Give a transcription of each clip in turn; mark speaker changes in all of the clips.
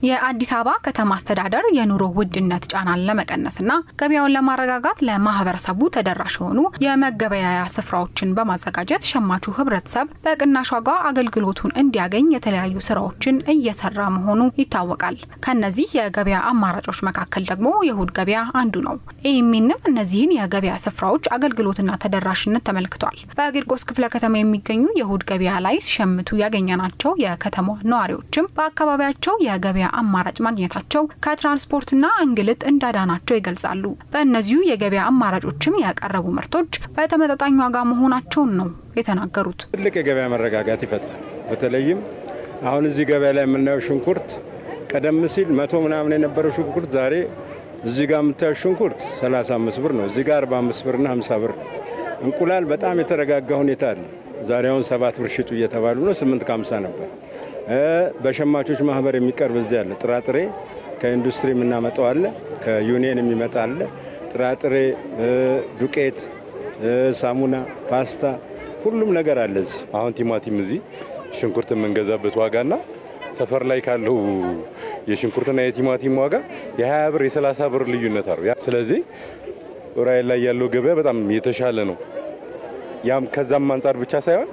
Speaker 1: የአዲስ አበባ ከተማ አስተዳደር የኑሮ ውድነት ጫናን ለመቀነስና ገበያውን ለማረጋጋት ለማህበረሰቡ ተደራሽ የሆኑ የመገበያያ ስፍራዎችን በማዘጋጀት ሸማቹ ህብረተሰብ በቅናሽ ዋጋ አገልግሎቱን እንዲያገኝ የተለያዩ ስራዎችን እየሰራ መሆኑ ይታወቃል። ከነዚህ የገበያ አማራጮች መካከል ደግሞ የእሁድ ገበያ አንዱ ነው። ኢሚንም እነዚህን የገበያ ስፍራዎች አገልግሎትና ተደራሽነት ተመልክቷል። በቂርቆስ ክፍለ ከተማ የሚገኙ የእሁድ ገበያ ላይ ሲሸምቱ ያገኘናቸው የከተማ ነዋሪዎችም በአካባቢያቸው የገበያ አማራጭ ማግኘታቸው ከትራንስፖርትና እንግልት እንዳዳናቸው ይገልጻሉ። በእነዚሁ የገበያ አማራጮችም ያቀረቡ ምርቶች በተመጣጣኝ ዋጋ መሆናቸውን ነው የተናገሩት።
Speaker 2: ትልቅ የገበያ መረጋጋት ይፈጥራል። በተለይም አሁን እዚህ ገበያ ላይ የምናየው ሽንኩርት ቀደም ሲል መቶ ምናምን የነበረው ሽንኩርት ዛሬ እዚህ ጋር የምታየው ሽንኩርት 35 ብር ነው። እዚህ ጋር 45 ብርና 50 ብር ነው። እንቁላል በጣም የተረጋጋ ሁኔታ አለ። ዛሬ አሁን ሰባት ብር ሽጡ እየተባሉ ነው። 8 ከ50 ነበር። በሸማቾች ማህበር የሚቀርብ እዚህ አለ። ጥራጥሬ ከኢንዱስትሪ የምናመጣው አለ፣ ከዩኒየን የሚመጣ አለ። ጥራጥሬ፣ ዱቄት፣ ሳሙና፣ ፓስታ ሁሉም ነገር አለ እዚህ።
Speaker 3: አሁን ቲማቲም እዚህ ሽንኩርት የምንገዛበት ዋጋና ሰፈር ላይ ካለው የሽንኩርትና የቲማቲም ዋጋ የ20 ብር የ30 ብር ልዩነት አለው። ስለዚህ ራይል ላይ ያለው ገበያ በጣም የተሻለ ነው። ያም ከዛም አንጻር ብቻ ሳይሆን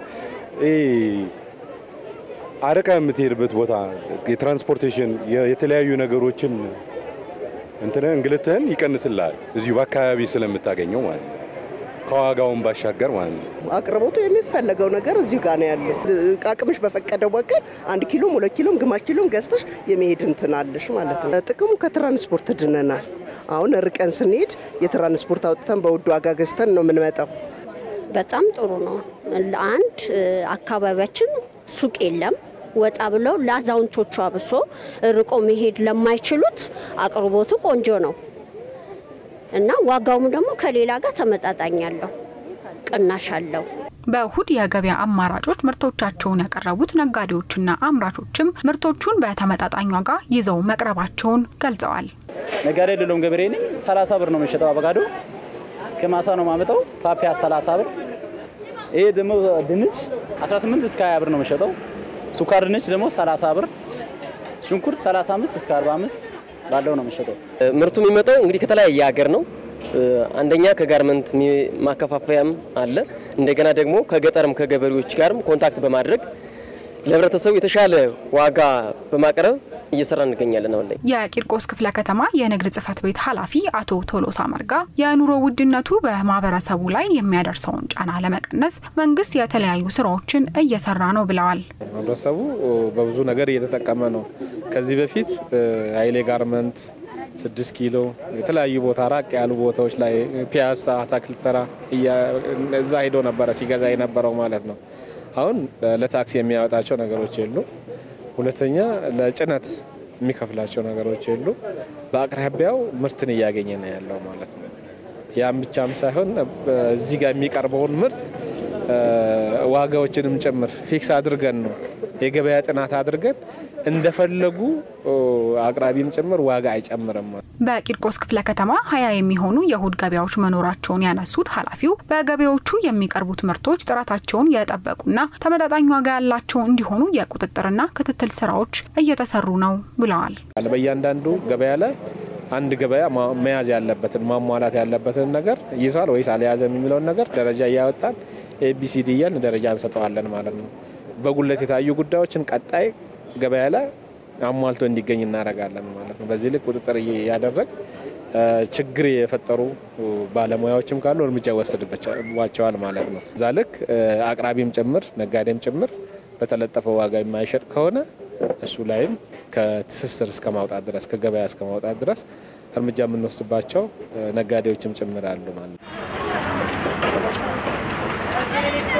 Speaker 3: አረቃ የምትሄድበት ቦታ የትራንስፖርቴሽን የተለያዩ ነገሮችን እንትን እንግልትህን ይቀንስልሃል እዚሁ በአካባቢ ስለምታገኘው ማለት ነው። ከዋጋውን ባሻገር ማለት ነው።
Speaker 4: አቅርቦቱ የሚፈለገው ነገር እዚሁ ጋር ነው ያለው። አቅምሽ በፈቀደው በቀር አንድ ኪሎም ሁለት ኪሎም ግማሽ ኪሎም ገዝተሽ የመሄድ እንትናለሽ ማለት ነው። ጥቅሙ ከትራንስፖርት ድነናል። አሁን ርቀን ስንሄድ የትራንስፖርት አውጥተን በውድ ዋጋ ገዝተን ነው የምንመጣው።
Speaker 5: በጣም ጥሩ ነው። አንድ አካባቢያችን ሱቅ የለም። ወጣ ብለው ለአዛውንቶቹ አብሶ ርቆ መሄድ ለማይችሉት አቅርቦቱ ቆንጆ ነው እና ዋጋውም ደግሞ ከሌላ ጋር ተመጣጣኝ አለው፣ ቅናሽ አለው።
Speaker 1: በእሁድ የገበያ አማራጮች ምርቶቻቸውን ያቀረቡት ነጋዴዎችና አምራቾችም ምርቶቹን በተመጣጣኝ ዋጋ ይዘው መቅረባቸውን ገልጸዋል።
Speaker 6: ነጋዴ አይደለሁም፣ ገበሬ ነኝ። 30 ብር ነው የሚሸጠው አቮካዶ ከማሳ ነው ማመጣው። ፓፒያ 30 ብር። ይሄ ደግሞ ድንች 18 እስከ 20 ብር ነው የሚሸጠው። ሱካር ድንች ደግሞ 30 ብር፣ ሽንኩርት 35 እስከ 45 ባለው ነው የሚሸጠው።
Speaker 7: ምርቱ የሚመጣው እንግዲህ ከተለያየ ሀገር ነው። አንደኛ ከጋርመንት ማከፋፈያም አለ። እንደገና ደግሞ ከገጠርም ከገበሬዎች ጋርም ኮንታክት በማድረግ ለህብረተሰቡ የተሻለ ዋጋ በማቅረብ እየሰራ እንገኛለን። አሁን ላይ
Speaker 1: የቂርቆስ ክፍለ ከተማ የንግድ ጽሕፈት ቤት ኃላፊ አቶ ቶሎሳ መርጋ የኑሮ ውድነቱ በማህበረሰቡ ላይ የሚያደርሰውን ጫና ለመቀነስ መንግስት የተለያዩ ስራዎችን እየሰራ ነው ብለዋል።
Speaker 8: ህብረተሰቡ በብዙ ነገር እየተጠቀመ ነው። ከዚህ በፊት ኃይሌ ጋርመንት ስድስት ኪሎ የተለያዩ ቦታ ራቅ ያሉ ቦታዎች ላይ ፒያሳ፣ አታክልት ተራ እዛ ሄዶ ነበረ ሲገዛ የነበረው ማለት ነው። አሁን ለታክሲ የሚያወጣቸው ነገሮች የሉ። ሁለተኛ ለጭነት የሚከፍላቸው ነገሮች የሉ። በአቅራቢያው ምርትን እያገኘ ነው ያለው ማለት ነው። ያም ብቻም ሳይሆን እዚህ ጋር የሚቀርበውን ምርት ዋጋዎችንም ጭምር ፊክስ አድርገን ነው የገበያ ጥናት አድርገን እንደፈለጉ አቅራቢም ጭምር ዋጋ አይጨምርም።
Speaker 1: በቂርቆስ ክፍለ ከተማ ሀያ የሚሆኑ የእሁድ ገበያዎች መኖራቸውን ያነሱት ኃላፊው በገበያዎቹ የሚቀርቡት ምርቶች ጥራታቸውን የጠበቁና ተመጣጣኝ ዋጋ ያላቸው እንዲሆኑ የቁጥጥርና ክትትል ስራዎች እየተሰሩ ነው ብለዋል።
Speaker 8: በእያንዳንዱ ገበያ ላይ አንድ ገበያ መያዝ ያለበትን ማሟላት ያለበትን ነገር ይዟል ወይስ አልያዘም የሚለውን ነገር ደረጃ እያወጣን ኤቢሲዲ እያልን ደረጃ እንሰጠዋለን ማለት ነው። በጉለት የታዩ ጉዳዮችን ቀጣይ ገበያ ላይ አሟልቶ እንዲገኝ እናደርጋለን ማለት ነው። በዚህ ልክ ቁጥጥር እያደረግ ችግር የፈጠሩ ባለሙያዎችም ካሉ እርምጃ ይወሰድባቸዋል ማለት ነው። እዛ ልክ አቅራቢም ጭምር ነጋዴም ጭምር በተለጠፈው ዋጋ የማይሸጥ ከሆነ እሱ ላይም ከትስስር እስከ ማውጣት ድረስ ከገበያ እስከ ማውጣት ድረስ እርምጃ የምንወስድባቸው ነጋዴዎችም ጭምር አሉ ማለት ነው።